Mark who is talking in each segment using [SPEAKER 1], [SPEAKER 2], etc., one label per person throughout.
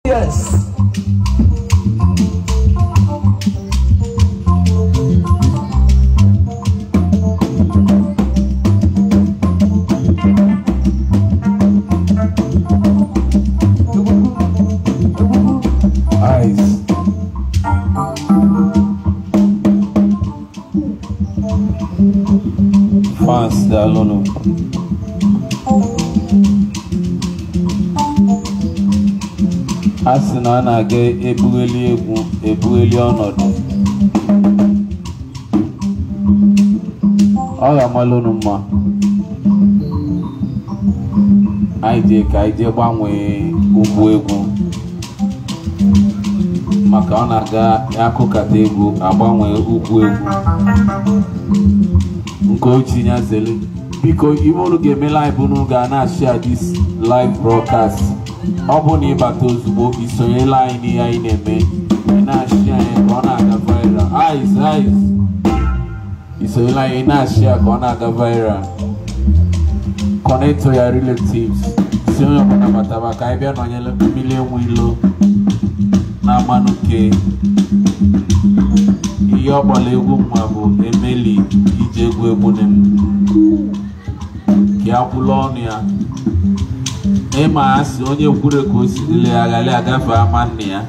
[SPEAKER 1] yes. Eyes. Fans daalụnụ. A sị na a na-aga ebugheli egwu ebugheli ọnọdụ. Ọ ga-amalụ mma. Anyị jee ka anyị jee gbanwee ụkwụ egwu. maka ọ na-aga akụkata egwu agbanwe ụkwụ egwu nke ochie ya zele biko ibe unu ga-eme live unu ga na-ashare this live broadcast ọ bụ na ịbata ozugbo isonyela anyị n'ihe anyị na-eme ị na-ashare anyị ka ọ na-aga viral eyes eyes isonyela anyị ị na-ashare ka ọ na-aga viral connect to your relatives si onye ọbụla bataba ka anyị bịa nọnyere mmiri enwe ilo na-amanụ ke ihe ọgbara egwu mma bụ emeli ije egwu egwu m ka akwụla ọnụ ya ịma ya si onye kwure ka o si dịle ya ghara agafe ama nne ya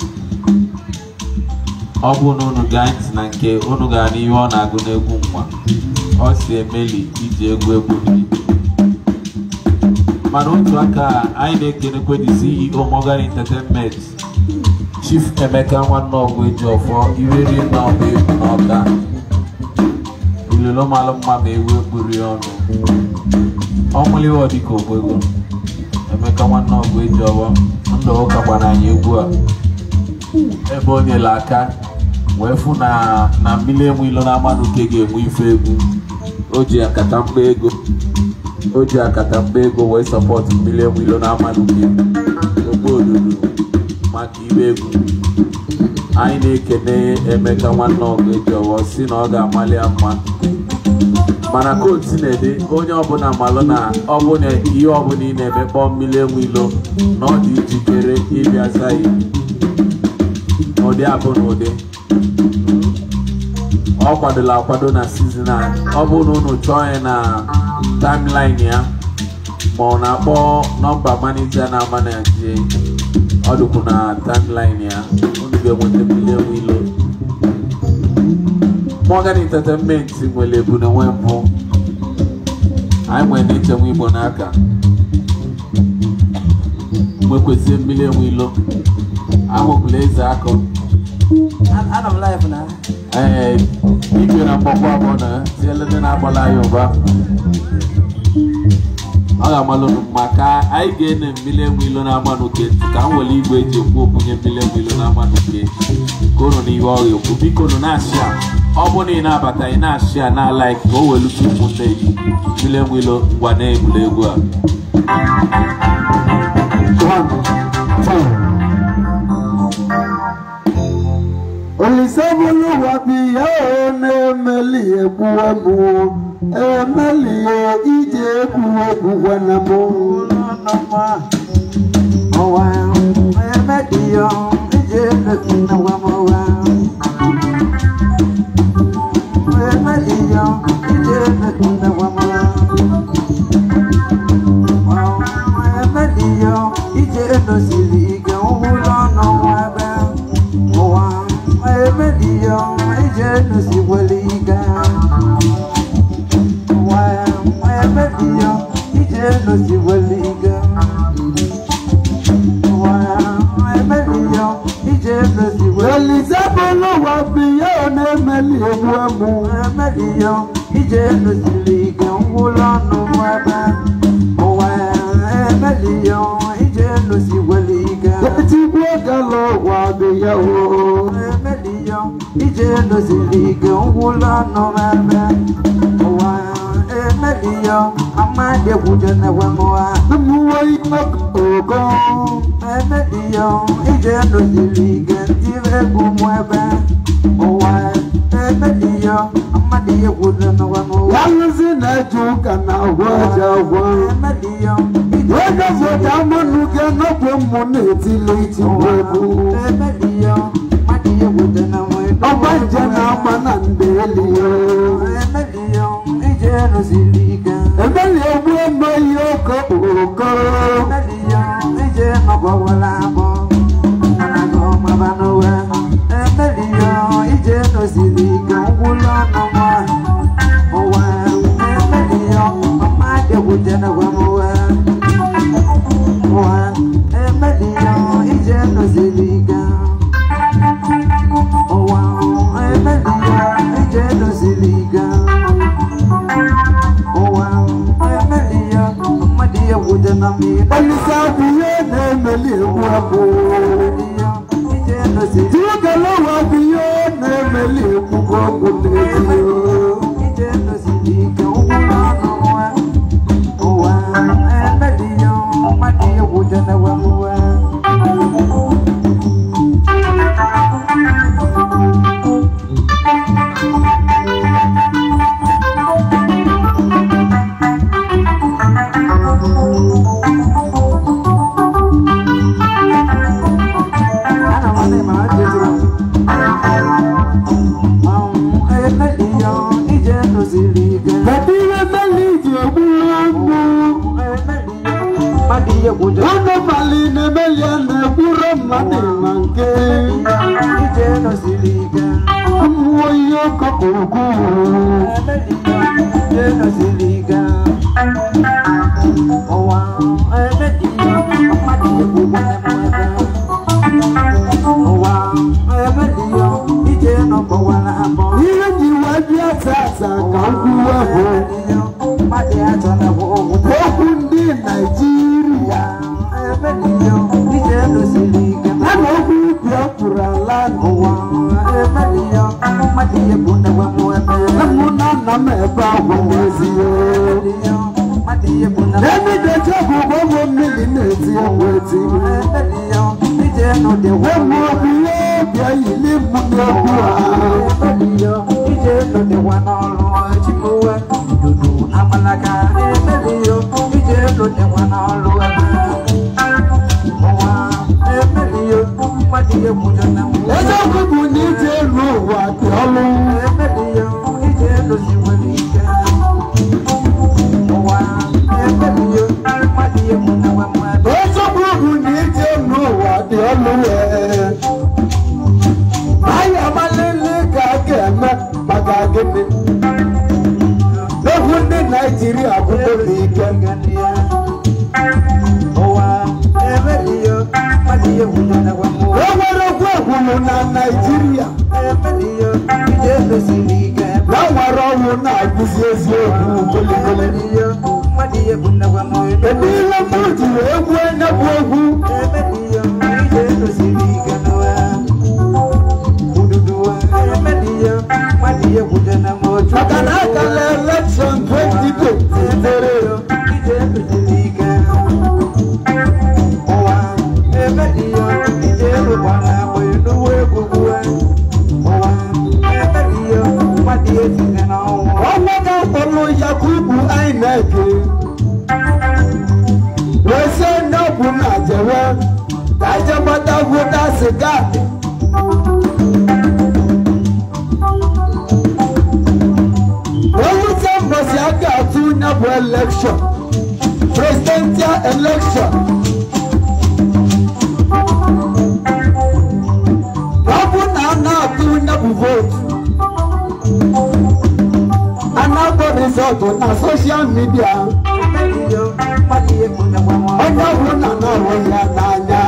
[SPEAKER 1] ọ bụ na unu gaa ntị na nke unu gara n'ihe ọ na-agụ n'egwu nwa ọ si emeli ije egwu egwu m mana otu aka anyị na-ekenekwe the CEO Morgan Entertainment Chief Emeka nwanne ọgụ eji ọfọ iriri na ọba egwu na ọka ilolo malụ mma ma ewu ekpuri ọnụ ọmụliwa dịka ogbego Emeka nwanne ọgụ eji ọfọ ndụ ụka gbara anyị egwu a ebe o nyere aka wee fụ na na mmiri enwe ilo na amanụ ke ga-enwe ife egwu o ji akata mkpa ego o ji akata mkpa ego wee sọpọtụ mmiri enwe ilo na amanụ ke ogbo ododo maka ibe egwu anyị na-ekene emeka nwanne ọgụ eji ọwọ si na ọ ga-amalị ya mma mana kootu na-ede onye ọbụla malụ na ọ bụ na ihe ọbụla ị na-eme kpọọ mmiri enwe ilo na ọ dị njikere ịbịa zaghị n'ụdị abụ na ụdị ọ kwadola akwado na sizin a ọ bụ na unu chọọ ya na timeline ya ma ọ na-akpọ nọmba manija na-ama na nje ọ dịkwu na timeline ya unu ga-enweta mmiri enwe ilo Morgan Entertainment nwere ebu na nwe mbụ anyị nwere na-echenwe igbo n'aka nwekwesị mmiri enwe ilo ahụbụla eze akọ
[SPEAKER 2] Ana m live na.
[SPEAKER 1] ee igwe na mgbakwa abụọ na tiele ndị na-agbala ya ụba ọ ga-amalụ unu mma ka anyị ga-ene mmiri enwe ilo na-ama n'oke ka m were igwe eji ekwu okwunye mmiri enwe ilo na-ama n'oke ka unu n'ihe ọ ga-ekwu biko unu na-ashịa ọ bụ na ị na-abata ị na-ashịa na laik ka o welutu ụmụnne gị mmiri enwe ilo ngwa na-ebulu egwu a
[SPEAKER 3] Olisabuluwa biya o na-emeli egwu egwu emeli ije egwu egwu gwana m
[SPEAKER 2] Ọwa emediyo ije na wamowa. Emediyo ije na wamowa. Emediyo ije nosiri ike nwụlọ n'ọnwa ebe. Ụwa emediyo ije nosikwere ike. Ụwa emediyo ije nosikwere ike. Ụwa emediyo ije nosikwere
[SPEAKER 3] Olisabuluwa biya o na-emeli egwu egwu
[SPEAKER 2] Emediyo ije nusiri ike ngwụlọ n'ụwa ebe ụwa emediyo ije nusikwere ike
[SPEAKER 3] etigbu gala ụwa biya o
[SPEAKER 2] emediyo ije nusiri ike ngwụlọ n'ụwa ebe ụwa emediyo amadegwuje na-enwemụwa
[SPEAKER 3] mmụọ ime ogo
[SPEAKER 2] emediyo ije nusiri ike ntiri egwu mụ ebe ụwa emediyo amadegwuje na-enwemụwa
[SPEAKER 3] yalụzi na-eje ụka na agwa aja agwa
[SPEAKER 2] Emediyo
[SPEAKER 3] onye obodo amanụ gị n'ọbụ mmụ na-etili itigbu egwu ọgba nje na-agba na ndeli emeli egbu emeghị oke okoro olise bụ ihe na-emeli egwu abụ tiwogelewa bụ ihe na-emeli egwu ọgwụ na-eti kedu ihe meli ji egbu agwụ ọnụ mali na-emeli ya na-egburu mmadụ ma nke mmụọ ihe ọkọkọrọgwụ ihe ji wee bịa tata ka m kwuwe bụ okwu ndị naijiria a na okwu biafra land mụ na nna m ebe agwa n'ezie n'emidecha bụ ụgbọgwụ mmiri na-eti egwu eti wemụ obi ihe bịa yili mụ n'egwu a eziokwu bụ na ije elu ụwa dị ọlụ eziokwu bụ na ije elu ụwa dị ọlụ wee anyị amalele ka a ga-eme maka gịnị egwu ndị naijiria bụdo na ike enwere okwu ekwuru na naijiria na nwere ọnwụ na-agụzi eziokwu goligoli ebe ihe mụ jiri egwu onye bụ egwu maka na akala elekshọn 2020 tere ọnwa ga-akpọrọ yakubu inec wee sị onye ọ bụ na jewe ka je gbata vota kaadị ewute mbọsi a ga-atụ onye bụ elekshọn presidential election ọ bụ na a na-atụ onye bụ vootu a na-akpọ rizọtụ na soshal midia onye ọbụla na-ahụ ya n'anya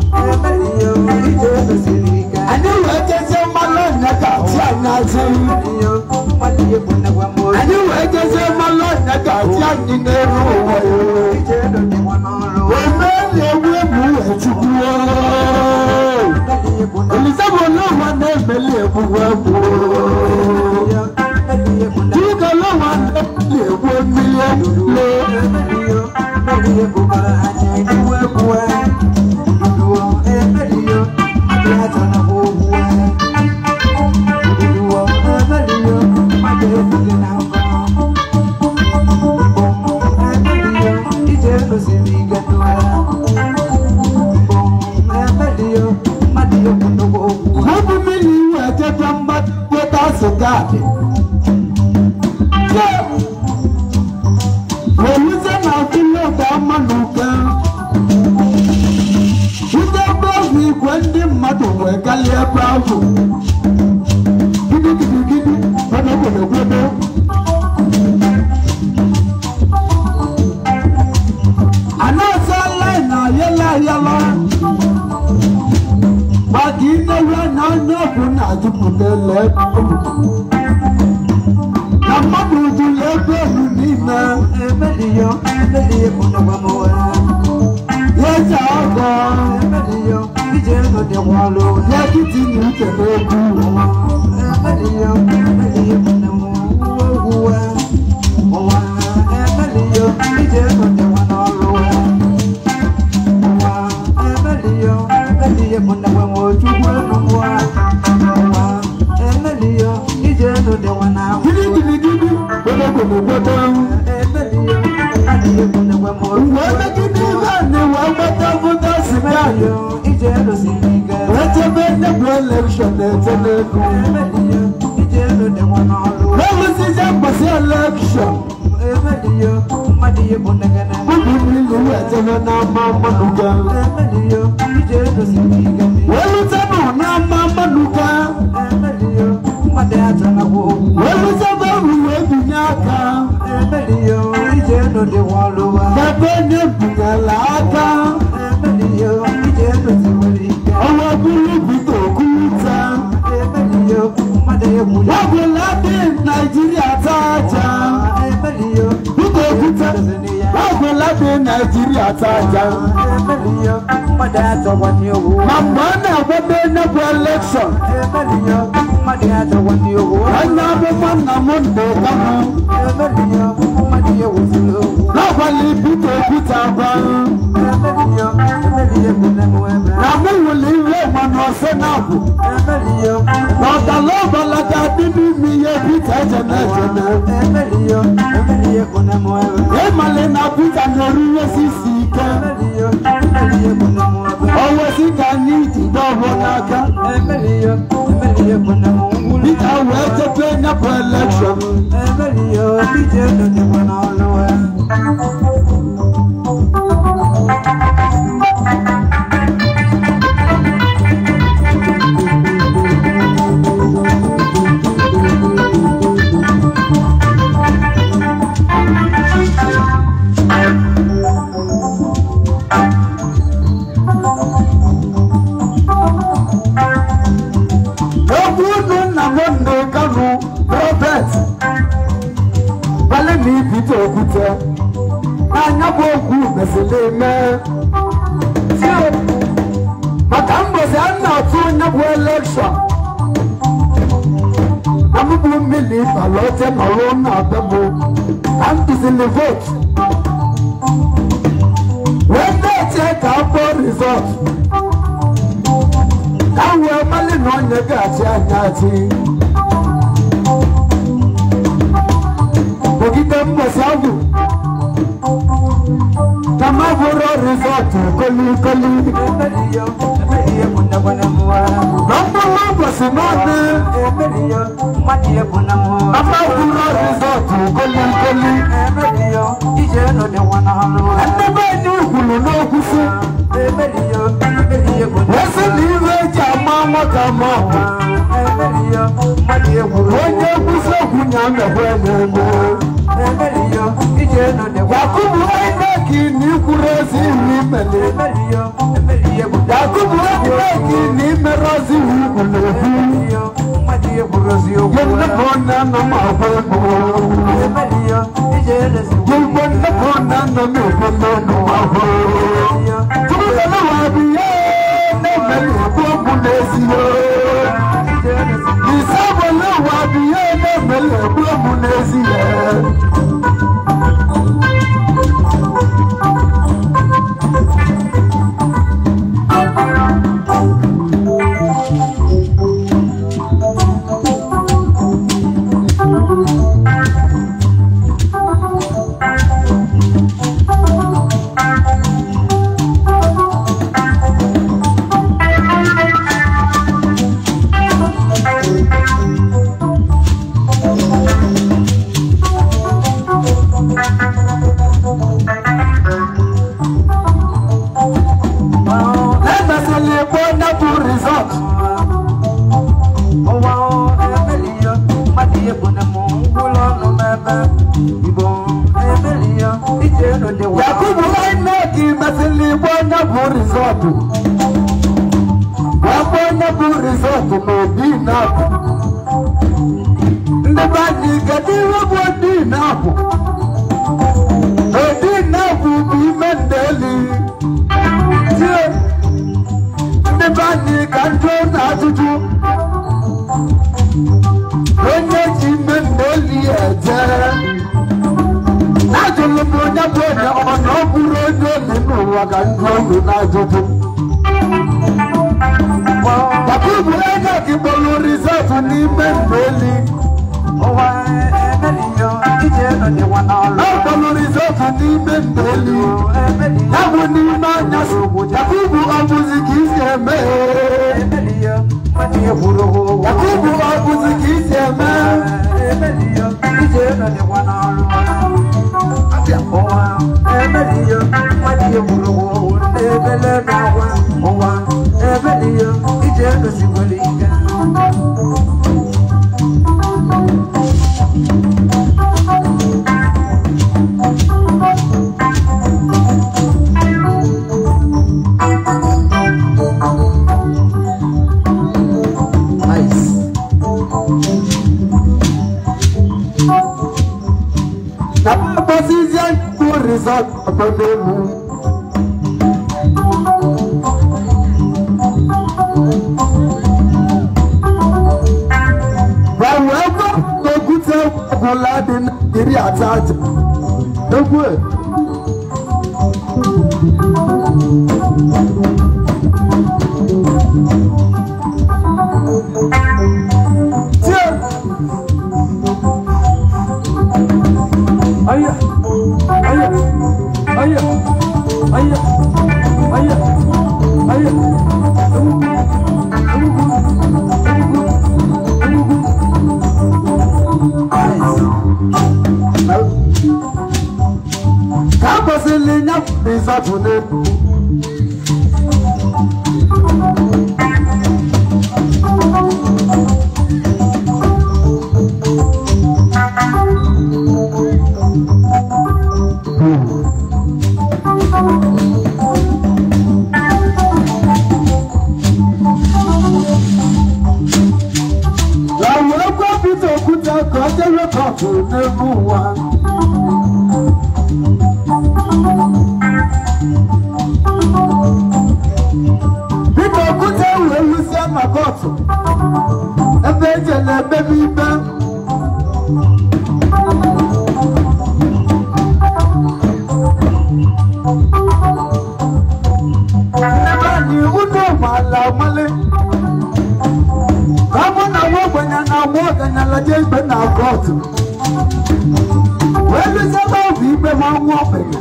[SPEAKER 3] anyị wee jezie mmanụ ọnya ka chi anyị azụ anyị wee jezie mmanụ ọnya ka chi anyị n'elu ụwa wee mee na-egwu egwu wee chukwuo olizabụ n'ụwa na-emeli egwugwu egwu dịka n'ụwa na-emeli egwu mmiri lee
[SPEAKER 2] Thank you.
[SPEAKER 3] gaadị welite na akụle ụda mmanụ ụka ute ebe ọgwụ igwe ndị mmadụ wee galie ebe ahụ gidigidigidi gbedogbedogbedo anaghịzi line ayala ayala maka inewe na onye ọbụ na-ajụpụta ele na mmadụ jụrụ ebe elu niile
[SPEAKER 2] Emeliyo, emeliyo kuna mwamowe.
[SPEAKER 3] ya eji ọgọ
[SPEAKER 2] Emeliyo, ije no de walo.
[SPEAKER 3] ya kiti na uche n'egwu
[SPEAKER 2] Emeliyo, emeliyo kuna mwamowe. Owa, emeliyo, ije no de wanolo. Owa, emeliyo, emeliyo kuna mwamowe. Chukwe no mwa. Owa, emeliyo, ije no de wanalo.
[SPEAKER 3] gidigidigidi gbedogbedogbedo
[SPEAKER 2] Emeliyo, emeliyo kuna mwamowe.
[SPEAKER 3] mgbe emegide ihe a na-ewe gbata vụta siga
[SPEAKER 2] Emeliyo, ije no siniga.
[SPEAKER 3] echebe ndebụ elekshọn na-ete n'ego
[SPEAKER 2] Emeliyo, ije no de wanalo.
[SPEAKER 3] ewuzize mbọsị elekshọn
[SPEAKER 2] Emeliyo, mmadiyo bụ ndagana.
[SPEAKER 3] ụmụ mmiri wee jebe n'ama mmanụ ga
[SPEAKER 2] Emeliyo, ije no siniga.
[SPEAKER 3] wee lutenụ n'ama mmanụ ga
[SPEAKER 2] Emeliyo, mmadụ atọnagwo.
[SPEAKER 3] wee lutebe uru wee binye aka
[SPEAKER 2] Emeliyo, ije no de waluwa.
[SPEAKER 3] n'ebe onye binyela aka
[SPEAKER 2] Emeliyo, ije no siwalika.
[SPEAKER 3] ọnwa bụrụ bito okwuta
[SPEAKER 2] Emeliyo, mmadụ egwuja.
[SPEAKER 3] ọbụla dị naijiria taa aja
[SPEAKER 2] Emeliyo,
[SPEAKER 3] bito okwuta ọbụla dị naijiria taa aja
[SPEAKER 2] Emeliyo, mmadụ atọwanye owu.
[SPEAKER 3] ma mgbe a na-agbado onye bụ elekshọn
[SPEAKER 2] Emeliyo, mmadụ atọwanye owu.
[SPEAKER 3] onye amụma nna m ndị kamụ
[SPEAKER 2] Emeliyo, mmadụ ewuziri owu.
[SPEAKER 3] n'abalị bito okwuta gwa
[SPEAKER 2] Emeliyo, emeliyo bụ na mụ ebe.
[SPEAKER 3] na mụ wụlụ ihe mana ọsọ na-abụ
[SPEAKER 2] Emeliyo,
[SPEAKER 3] na ọdala ọbala ga-adị n'ime ihe bita ejene ejene
[SPEAKER 2] emeliyo, emeliyo bụ na mụ ebe.
[SPEAKER 3] ịmalị na bita na-eruyesi isi ike
[SPEAKER 2] Emeliyo, emeliyo bụ na mụ ebe.
[SPEAKER 3] owesi ka anyị jide ọhụụ n'aka
[SPEAKER 2] Emeliyo, emeliyo bụ na mụ ngwụrụ.
[SPEAKER 3] bita wee chebe nyapụ elekshọn
[SPEAKER 2] Emeliyo, ije nọ dịkwa n'ọlụ ya.
[SPEAKER 3] okwu unu nna m ndị kanụ robert gbalị na ibite okwute n'anya bụ okwu mesịrị eme maka mbọsị a na-atụ onye bụ elekshọn na m bụ mmiri balote nọrọ na be m ka m duzili votu wee na-eche ka a kpọọ rizọt ka m wee mali na onye ga-achị anya achị ogide mbọsị ahụ ka m bụrụ rizọt kolikoli
[SPEAKER 2] Emeliyo, emeliyo bụ na na mụ ebe.
[SPEAKER 3] na mkpụrụ ụbọchị n'ọnụ
[SPEAKER 2] Emeliyo, mmadụ bụ na mụ ebe.
[SPEAKER 3] ama bụrụ rizọt kolikoli
[SPEAKER 2] Emeliyo, ije nọ dịkwa n'ọlụ ya.
[SPEAKER 3] ndebe enyi ukwuru n'okwu si
[SPEAKER 2] Emeliyo, emeliyo bụ na
[SPEAKER 3] wee sị na ihe eji ama nwata ma ọ bụ
[SPEAKER 2] Emeliyo, mmadụ egwuru.
[SPEAKER 3] onye nkwụsị okwu nya mekwe na-eme
[SPEAKER 2] Emeliyo, ije nọ dịkwa.
[SPEAKER 3] yakubu aineki na ikwuru ezi ihu imeli
[SPEAKER 2] Emeliyo, emeliyo bụ na
[SPEAKER 3] yakubu aineki na imere ozi ihu ugwu na-ebu
[SPEAKER 2] Emeliyo, mmadụ egwuru eziokwu.
[SPEAKER 3] gị nnepụ nne nna m agwa ego
[SPEAKER 2] Emeliyo, ije nọ
[SPEAKER 3] gị gbo nnepụ nne nna m ekwe n'ọnụ ahụ
[SPEAKER 2] Emeliyo,
[SPEAKER 3] tụrụzana wa bụ ihe na-emeli ekwu okwu n'ezie
[SPEAKER 2] ije nọ
[SPEAKER 3] ise agbala ụwa bụ ihe na-emeli ekwu okwu n'ezie rizọtụ ọkpọ onye bụ rizọtụ na obi na-apụ ndị be anyị kedu ihe bụ odi na-apụ odi na-apụ bụ ime ndeli tie ndị be anyị ka njụ na ajụjụ onye ji ime ndeli eje ajụlụ m onye bụ onye ọ na ọ bụrụ onye oli n'ụwa ka njụ olu na ajụjụ Papa bụ onye kipolu rizọtụ n'ime ndeli
[SPEAKER 2] ụwa emeliyo ije nọ n'ịwa n'ọrụ
[SPEAKER 3] Ọkpọlụ rizọtụ n'ime ndeli
[SPEAKER 2] emeliyo
[SPEAKER 3] ya bụ n'ime anyasị Yakubu ọbụzi ka isi eme
[SPEAKER 2] emeliyo mmadụ ekwuru ụgwọ
[SPEAKER 3] Yakubu ọbụzi ka isi eme
[SPEAKER 2] emeliyo ije nọ n'ịwa n'ọrụ ụwa emeliyo mmadụ ekwuru ụgwọ na-ebele n'ọgwa ụwa emeliyo ije gosikwere ike
[SPEAKER 3] na mkpọzizie bụ rizọtụ ọgbọnelu gbanwe ego n'okwute ọbụla dị na iri atọ aja egwu e. tie
[SPEAKER 2] Aya, aya, aya, aya, aya, aya.
[SPEAKER 3] ka a kwesịrị nye rizọtụ n'elu gbanwe ego Pita Okwute ka ọ dịrị kọtụ n'elu ụwa Pita Okwute wee lụsie na kọtụ ebe eje na-emebe ikpe ebe anyị unu maala amali ka mụ na nwa ogbenye na nwa ogbenye laje ikpe na kọtụ wee lụsie ebe ọ bụ ikpe ma nwa ogbenye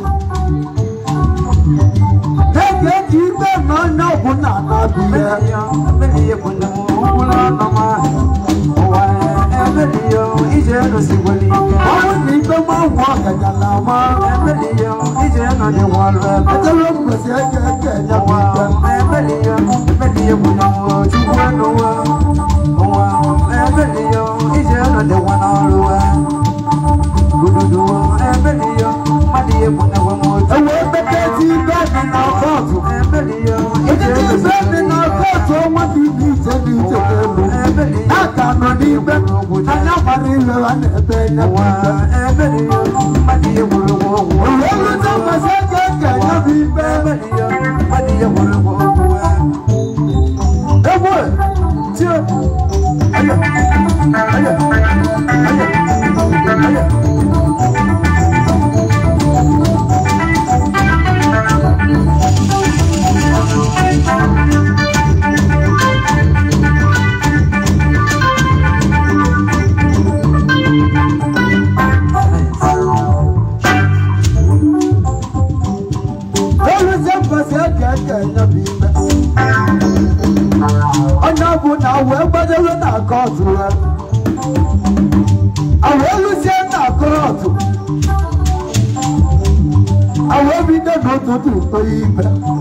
[SPEAKER 3] na-eji eji ikpe na onye ọbụla na-abụ ihe ọnwụ na ikpe ma nwa ogbenye na ama ejere mgbesi eke eke enye bụ ikpe ewee beketi ikpe dị na kọtụ Ejiji ife dị na kọtụ ọnwa dị iche iche dị iche n'elu na-aka nọ n'ikpe anya gbara ihe ha na-ebe enye bụ ikpe Uwe nrụta mgbesi eke eke enye bụ ikpe egwu e, tie aya aya aya aya Oluze mgbesi eke eke enye bụ ikpe onye ọ bụ na wee gbadoro na kọtụ ya awee lụzie na kọtụ awee bido n'ụtụtụ toye ikpe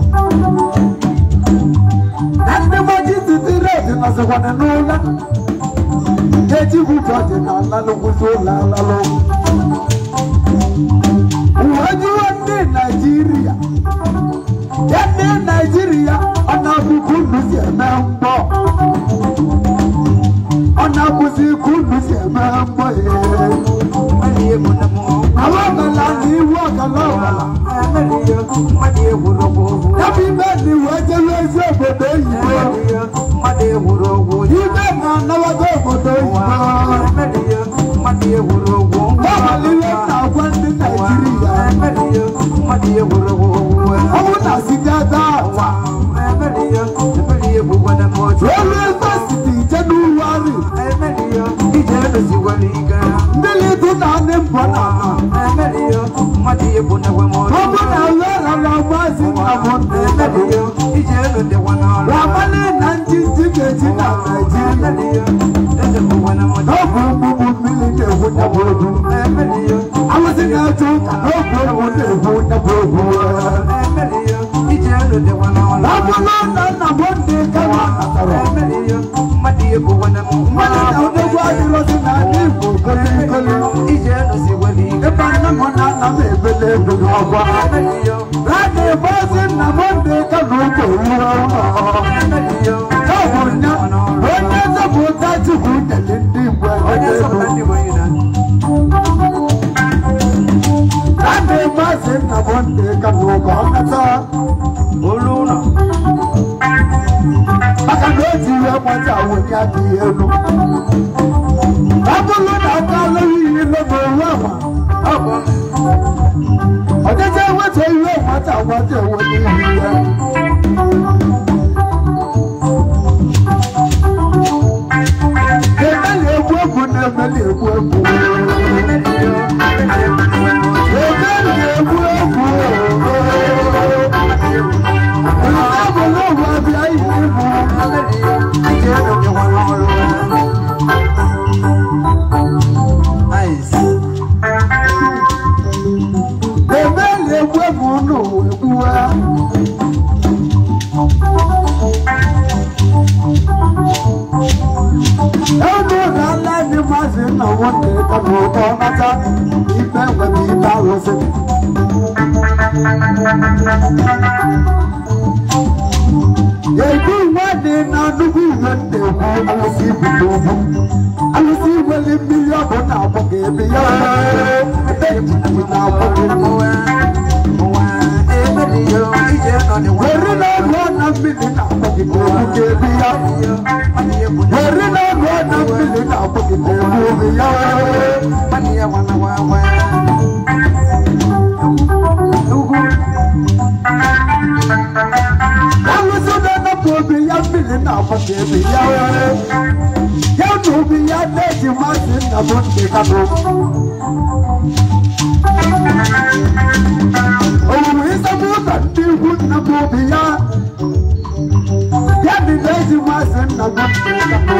[SPEAKER 3] na ndị majisiti redi nọzikwana n'ụlọ ga-eji butu ọdịnala n'ụkwụsị ụlọ alalụ uwe jiwe ndị naijiria ya ndị naijiria ọ na-abụkwa unu si eme mgbọ ọ na-abụzi ka unu si eme mgbọ ee àwọn ọ̀gànlá ní iwu ọ̀gànlá ọ̀gànlá Yabi ibe ni wee jewe ezi obodo oyibo. Ibe na anabago obodo oyibo. Gọvanọ na-agwa ndị Naịjirịa. Ọnwụ na sigada awa. Olu Yunifasiti Jenụwarị. Ndị lidu na ndị mbọ na ala. Ọ bụ na wera na maazị Nnamdị. Ramani na ndị ndị ga-eji na Naịjirịa. N'oge ogbugbu mmiri na-egwu nyabụ egwu. Awụsị na-eje ụka n'oge egwu na-egwu nyabụ egwu. Ọ bụrụ na Nnamdị Kanu natara. Mmadụ na odogwu adịrọzi n'ala Igbo kolikoli. Ebe nne m na nna m ebele ego n'ọgwa. Rani bọzi Nnamdị Kanu bụ ihe ụlọ. Ọ bụ nya onye nzọpụta Chukwu nyere ndị Igbo ego. Rani bọzi Nnamdị Kanu ka ọ nata. Maka na o ji ihe nweta awụnye aka ihe elu. Ọ bụrụ na aka alụghị ihe n'oge owu ama. Ọdịdị enweta ihe nwata nwata enweta ihe ya. Emeli egwu egwu na-emeli egwu egwu. Emeli egwu egwu. Nke bụ n'ụwa abịa ihe ibu. Emeli egwu egwu n'ụwa egwuwa. Enu na-ala ndị maazị nna nwoke ka bụ ụtọ nata ikpe nwere ikpe arụsị. Ebu nwadị na nnukwu ihe na-ekwu alụsị ibu n'ugwu. Alụsị nwere mmiri ọbụ na-agbọ ka ebe ya ebe ejiji na-agbọ ka ebe. Were na-agụ na mmiri na-agbọ gị ka egwu ka ebe ya. Were na-agụ na mmiri na-agbọ gị ka egwu ebe ya. Alụsị na-anapụ obi ya mmiri na-agbọ ka ebe ya. Ya na obi ya na-eji masị nna m ndị kanụ. Owuwe ịsọpụ ụzọ ndị ikwu nna m obi ya. Ya dị na-eji masị nna m ndị kanụ.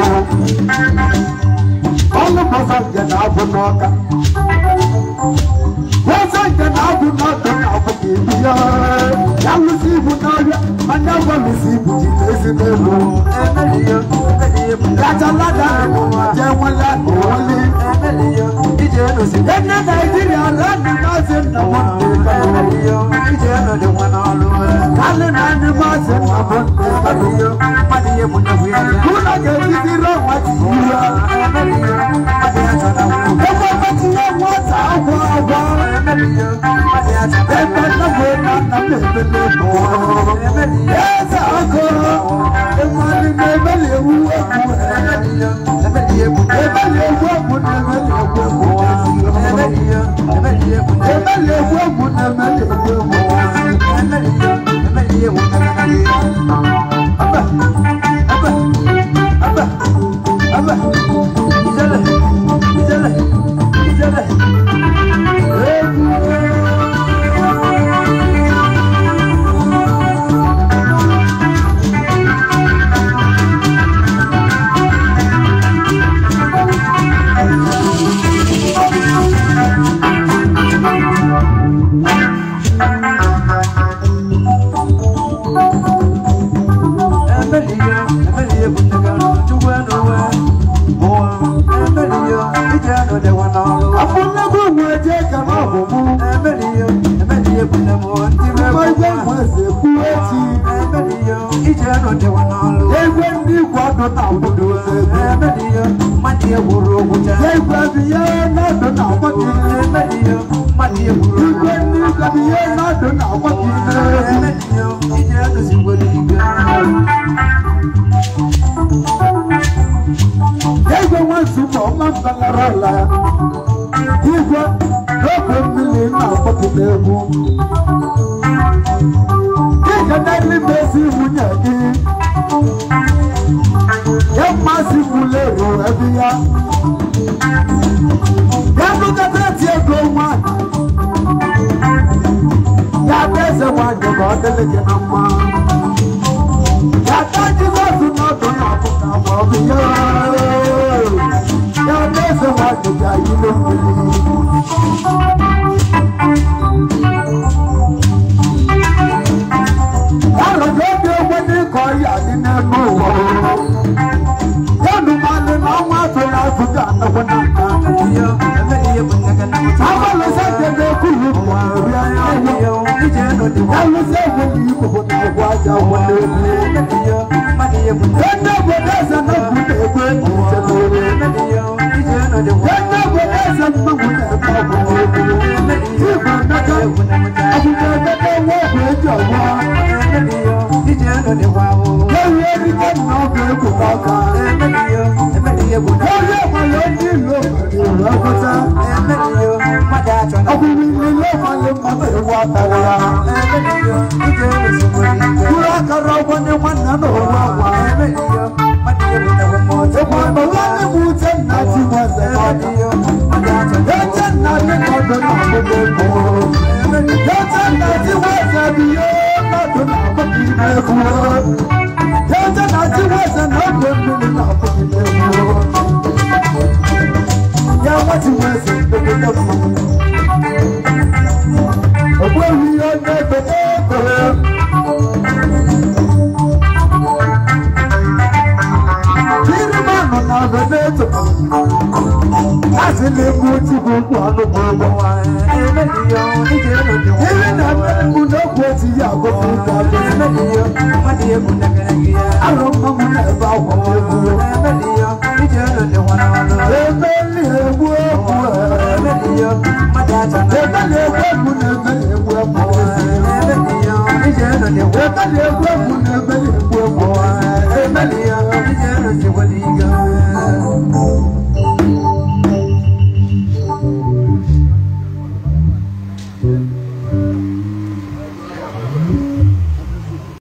[SPEAKER 3] Ọlụ bọsa nke na-abụ n'ọka. Bọsa nke na-abụ n'ọdụ na-abụ ka ebi ya. Ya lụsị ibu n'ọrịa, anya gwa lụsị ibu ji n'ezi n'elu. Gachalada jẹ́ wọn láti wọlé. Ẹni Nàìjíríà lẹ́nu máa ṣe nà wọ́n lè kàlọ́. Kálí náà ni máa ṣe nà wọ́n lè kàlọ́. Kúnlá kẹ́kí ti rọ̀ wọ́n ti yí wa. Ẹgbẹ́ bá ti yẹ wọ́n ta wọ́ wọ́. Ẹgbẹ́ náà wọ́n náà nà mẹ́fẹ́lẹ́ bọ̀. Ẹ sàkó, ẹ̀wọ̀n ni mẹ́fẹ́lẹ́ wú ẹ̀kú ẹ̀. Ẹ̀fẹ́lẹ́ wú ẹ̀kú ni ẹ̀fẹ́lẹ́ wú ẹ̀kú ẹ̀. Ẹ̀fẹ́lẹ́ wú ẹ̀kú ni ẹ̀fẹ́lẹ́ wú ẹ̀kú ẹ̀. Afúnlẹ́gbẹ̀ wo ẹjẹ́ kan náà bò mú. Ọmọ ẹgbẹ́ wọn ṣe kú ẹ́. igwe ndị igwe ọdụ na obodo
[SPEAKER 2] emeliyo mmadụ egwuru ogwucha
[SPEAKER 3] igwe bụ ihe n'ọdụ na agbati
[SPEAKER 2] emeliyo mmadụ egwuru
[SPEAKER 3] igwe ndị igwe bụ ihe n'ọdụ na agbati
[SPEAKER 2] emeliyo ije edozigboro igwe
[SPEAKER 3] igwe nwanzu ma ọma mbalara ala igwe n'oge mmiri na-agbati n'egwu Ike n'elu mezi nwunye gị ya mmasị gwụla ero ebe ya ya bụgata eti ego nwanyị ya bụ eze nwanyị ka ọ dịrị gị na mma ya ka jizọs n'ọdụ na ọbụka ma ọ bụ ya ya bụ eze nwanyị ga yile mmiri arọ̀jọ́ bí owó ní kọ́ yà ní nínú wọ̀. Yẹ́nu máa lè náà wọ́n àtúnyà àtúnyà àtàwọn náà.
[SPEAKER 2] emeliyo emeliyo bụ nneke na nwụcha
[SPEAKER 3] Àwọn lọ sẹ́jẹ̀ kúrú wà rí ayé wọ̀.
[SPEAKER 2] emeliyo ije edozigboro
[SPEAKER 3] Yẹ́nu sẹ́wọ̀ ní ìkòkò náà wọ́ ajá wọlé wọlé.
[SPEAKER 2] emeliyo mmadụ egwuru
[SPEAKER 3] Yẹ́nu obodo ẹsẹ̀ náà kú ní ẹgbẹ́ ìṣẹ̀ lórí.
[SPEAKER 2] emeliyo ije edozigboro
[SPEAKER 3] Yẹ́nu obodo ẹsẹ̀ náà kú ní ẹgbẹ́ ọ̀gbọ̀n
[SPEAKER 2] emeliyo
[SPEAKER 3] Ìgbà mẹ́ta
[SPEAKER 2] egwu na nwụcha
[SPEAKER 3] àbùkù ẹgbẹ́ wọ́n kò ẹjọ́ wọ́.
[SPEAKER 2] emeliyo ije edozigboro
[SPEAKER 3] Lẹ́yìn ẹni tó nà ọ̀gbẹ́ kò bá kan.
[SPEAKER 2] emeliyo emeliyo egwu na
[SPEAKER 3] Lórí ẹ̀mọ̀ ló ní ìlú òkèèrè ìrọ́kọ́tà.
[SPEAKER 2] emeliyo mmadụ achọ na
[SPEAKER 3] Ọkùnrin ni ilé ìmọ̀lẹ́ mọ́tò ìwọ àtàrà.
[SPEAKER 2] emeliyo ije edozigboro igwe
[SPEAKER 3] Kúrò akọrọ ọgbọ́n ní wọn nánà owó àwọn.
[SPEAKER 2] emeliyo mmadụ egwu na nwụcha
[SPEAKER 3] Ìpò àmọ̀ wọn ní mú jẹ́ nà tí wọ́n sẹ̀ lọ́dọ̀.
[SPEAKER 2] emeliyo mmadụ achọ na
[SPEAKER 3] Yẹ́jẹ́ nà ní ọdún náà gbogbo ìgbò. Yẹ́jẹ́ nà tí wọ́n sẹ̀ bí yóò lọ́dún náà gbogbo ìgbò. Yẹ́jẹ́ nà tí wọ́n sẹ̀ náà gbogbo ìgbò. Yẹ́ wọ́n ti wọ́n sẹ̀ gbogbo ìgbò. Ògbó yìí ó ní gbogbo ìgbò. Kiri mmanụ na veneto Asị na-egbu otu gbogbo anụ gbogbo
[SPEAKER 2] emeliyo ije edozigboro
[SPEAKER 3] Iri na mmegbu n'okwu otu ya agụpụ ụka
[SPEAKER 2] emeliyo mmadụ egwu na gịrịgị ya
[SPEAKER 3] Arụ mmanwụ na-ebe akwa